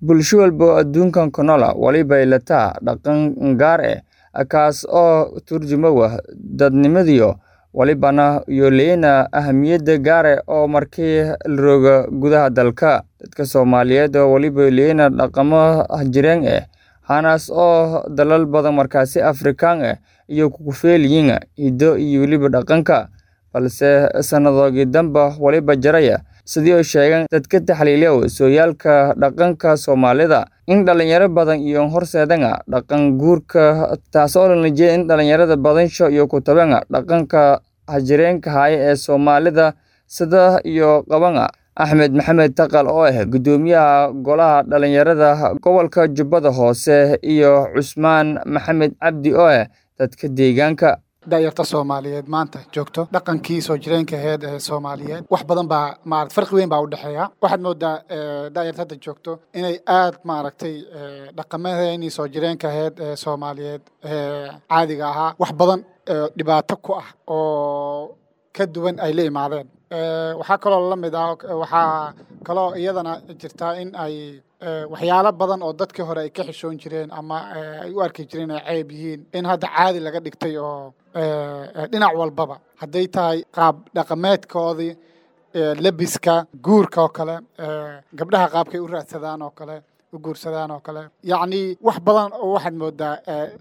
Bulsho walba oo adduunkan ku nool waliba ay leedahay dhaqan gaar ah kaas oo ka turjumaya dadnimadiisa, walibana ay leeyihiin ahmiyad gaar ah oo marka la joogo gudaha dalka. Dadka Soomaaliyeed waliba ay leeyihiin dhaqammo jireen ah, waxaana oo dalal badan markaasi Afrikaan ah ay ku feel yihiin hiddo iyo weliba dhaqanka, balse sanadooyinka dambe waliba jiray sidii ay sheegeen dadka taxliiliya sooyaalka dhaqanka Soomaalida in dhalinyaro badan ay horseedeen dhaqan guurka, taasoo la jeediyay in dhalinyarada badansho ay ku tabeen dhaqanka jireenka ah ee Soomaalida sida ay qabaan Axmed Maxamed Taqal oo ah guddoomiyaha Golaha Dhalinyarada Gobolka Jubbada Hoose iyo Cusmaan Maxamed Cabdi oo ah dadka deegaanka. da'yarta Soomaaliyeed maanta joogto dhaqankii soo jireenka ahayd ee Soomaaliyeed wax badan baa maaragtay farqi weyn baa u dhexeeya waxaad moodaa da'yarta hadda joogto inay aad maaragtay dhaqamadeenii soo jireenka ahayd ee Soomaaliyeed ee caadiga ahaa wax badan dhibaato ku ah oo ka duwan ay la imaadeen waxaa kaloo la mid ah waxaa kaloo iyadana jirtaa in ay waxyaalo badan oo dadkii hore ay ka xishoon jireen ama ay u arki jireen ay ceeb yihiin in hadda caadi laga dhigtay oo dhinac walbaba hadday tahay qaab dhaqameedkoodii lebiska guurka oo kale gabdhaha qaabkay u raadsadaan oo kale u guursadaan oo kale yacni wax badan oo waxaad moodaa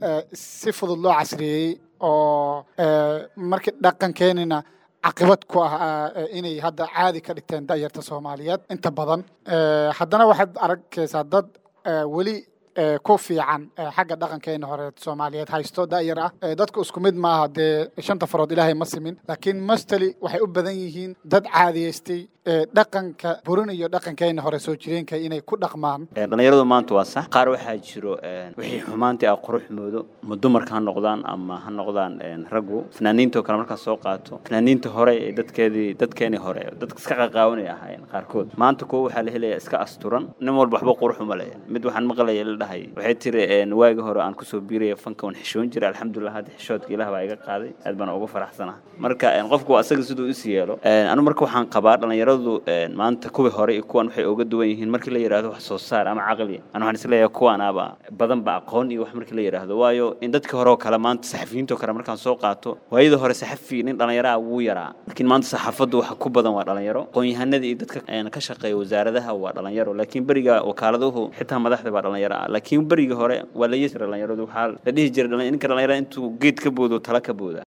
si fudud loo casriyeeyey oo markii dhaqankeenina caqibad ku ah inay hadda caadi ka dhigteen da'yarta Soomaaliyeed inta badan haddana waxaad arkaysaa dad weli ku fiican xagga dhaqankeena hore Soomaaliyeed haysto da'yar ah dadku isku mid maaha dee shanta farood ilaahay ma simin laakiin mostly waxay u badan yihiin dad caadiyeystay dhaqanka burin iyo dhaqankeena hore soo jireenka inay ku dhaqmaan dhalinyaradu maanta waa sax qaar waxaa jiro wixii xumaantii ah qurux moodo ma dumarka ha noqdaan ama ha noqdaan raggu fanaaniinta kale markaa soo qaato fanaaniinta hore ee dadkeedii dadkeenii hore dadka iska qaqaawanay ahaayeen qaarkood maanta kuwa waxaa la helaya iska asturan nin walba waxba qurux uma leh mid waxaan maqlaya la dhahay waxay tiri waagi hore aan kusoo biiraya fanka waan xishoon jiray alxamdulilah hadda xishoodka ilaah baa iga qaaday aad baan uga faraxsanaha marka qofku asaga siduu is yeelo anu marka waxaan qabaa dhalinyaradu maanta kuwii hore iyo kuwan waxay uga duwan yihiin markii la yidhaahdo wax soo saar ama caqli ana waxaan isleeyahay kuwanaaba badan ba aqoon iyo wax markii la yidhaahdo waayo in dadkii hore oo kale maanta saxafiyiinta oo kale markaan soo qaato waayadii hore saxafi nin dhalinyaro ah wuu yaraa laakiin maanta saxaafaddu waxa ku badan waa dhalinyaro aqoon-yahanada iyo dadka ka shaqeeya wasaaradaha waa dhalinyaro laakiin beriga wakaaladuhu xitaa madaxda baa dhalinyaro ah laakiin berigii hore waa la yiri dhalinyaradu waxaa la dhihi jiray ninka dhalinyarada intuu geed ka boodo tala ka booda